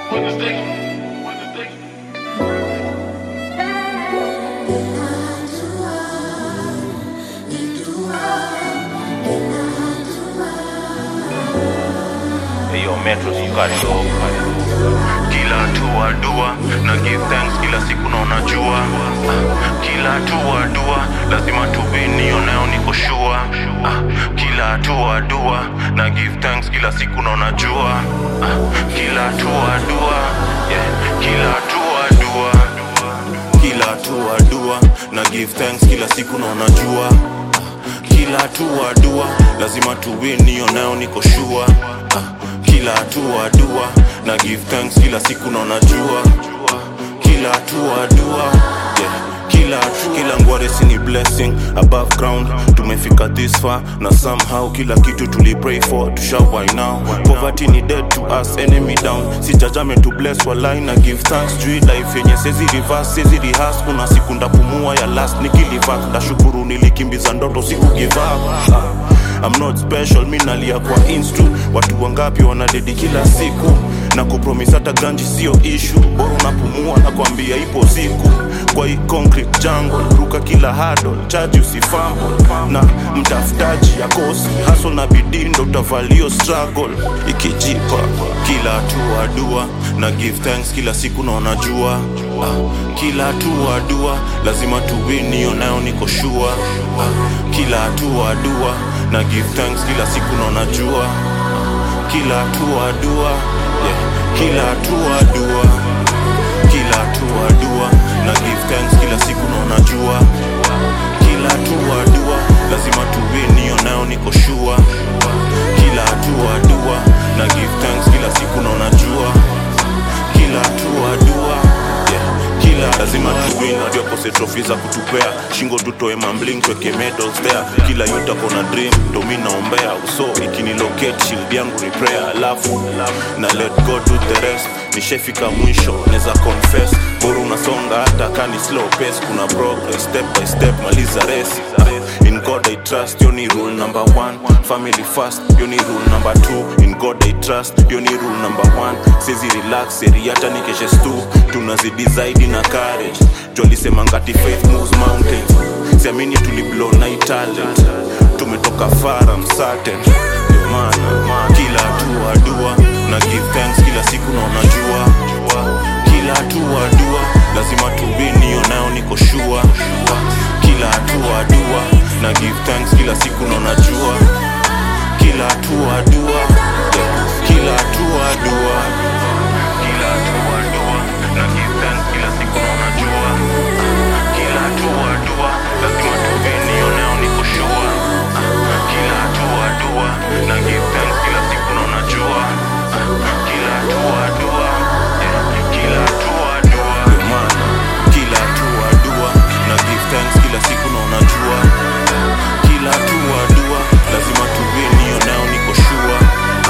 Hey, yo, Metros, you got it all. kila hatua dua na give thanks kila siku na unajua Ah, kila hatua dua lazima tubini oneo niko shua Ah, kila hatua dua na give thanks kila siku na unajua Ah, kila hatua dua yeah. kila hatua dua kila hatua dua na give thanks kila siku na unajua kila hatua dua lazima tuwini oneo niko shua kila hatua dua na give thanks kila siku na unajua kila hatua dua yeah. kila kila ngwaresi ni blessing above ground tumefika this far na somehow kila kitu tulipray for tushawai now poverty ni dead to us enemy down si judgment to bless walai na give thanks juu hii life yenye sezi reverse sezi rehearse kuna siku ndapumua ya last nikilivak ndashukuru nilikimbiza ndoto siku give up ah. I'm not special, mi nalia kwa instu watu wangapi wanadedi kila siku na kupromis hata ganji sio ishu bora unapumua na kuambia ipo siku kwa hii concrete jungle ruka kila hado chaji usifambo na mtafutaji akosi haso na bidii ndo utavalio struggle ikijipa kila hatua dua na give thanks kila siku na unajua ah, kila hatua dua lazima tuwini onayo niko shua ah, kila hatua dua na give thanks kila siku na unajua kila hatua dua yeah. kila hatua dua kila hatua dua na give thanks kila siku na unajua kila hatua dua lazima tuwini onayo niko shua kila hatua dua na give thanks kila siku na unajua kila hatua dua yeah. kila lazima tuwin ndio kose trophy za kutupea shingo tutoe mambling tweke medals there kila yuta kona dream ndo mi naombea uso ikinilocate shield yangu ni prayer alafu na let god do the rest nishefika mwisho neza confess bora unasonga hata kani slow pace kuna progress step by step maliza resi in god i trust yo ni rule number one family first yo ni rule number two in god i trust yo ni rule number one sezi relax seri hata nikeshe stu tunazidi zaidi na courage jolisema ngati faith moves mountains siamini tuliblow na hii talent tumetoka far I'm certain Ndio maana kila hatua dua na give thanks kila siku na unajua kila hatua dua lazima tubini onayo niko shua kila hatua dua na give thanks kila siku na unajua kila hatua dua yeah. kila hatua dua kila hatua dua na give thanks kila siku na unajua kila hatua dua lazima tubini onayo niko shua kila hatua dua na give thanks kila siku na unajua kila hatua dua yeah. kila hatua dua Ndio maana kila hatua dua na give thanks kila siku na unajua kila hatua dua lazima tuwini onayo niko shua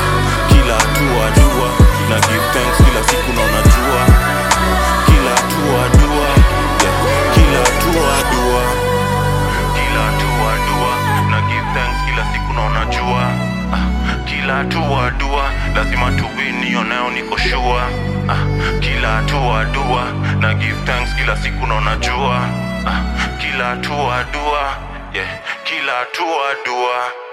kila hatua dua na give thanks kila siku na unajua kila hatua dua yeah. kila hatua dua kila hatua dua na give thanks kila siku na unajua ah, kila hatua dua lazima tuwini onayo niko shua ah, kila hatua dua na give thanks kila siku na unajua ah, kila hatua dua yeah. kila hatua dua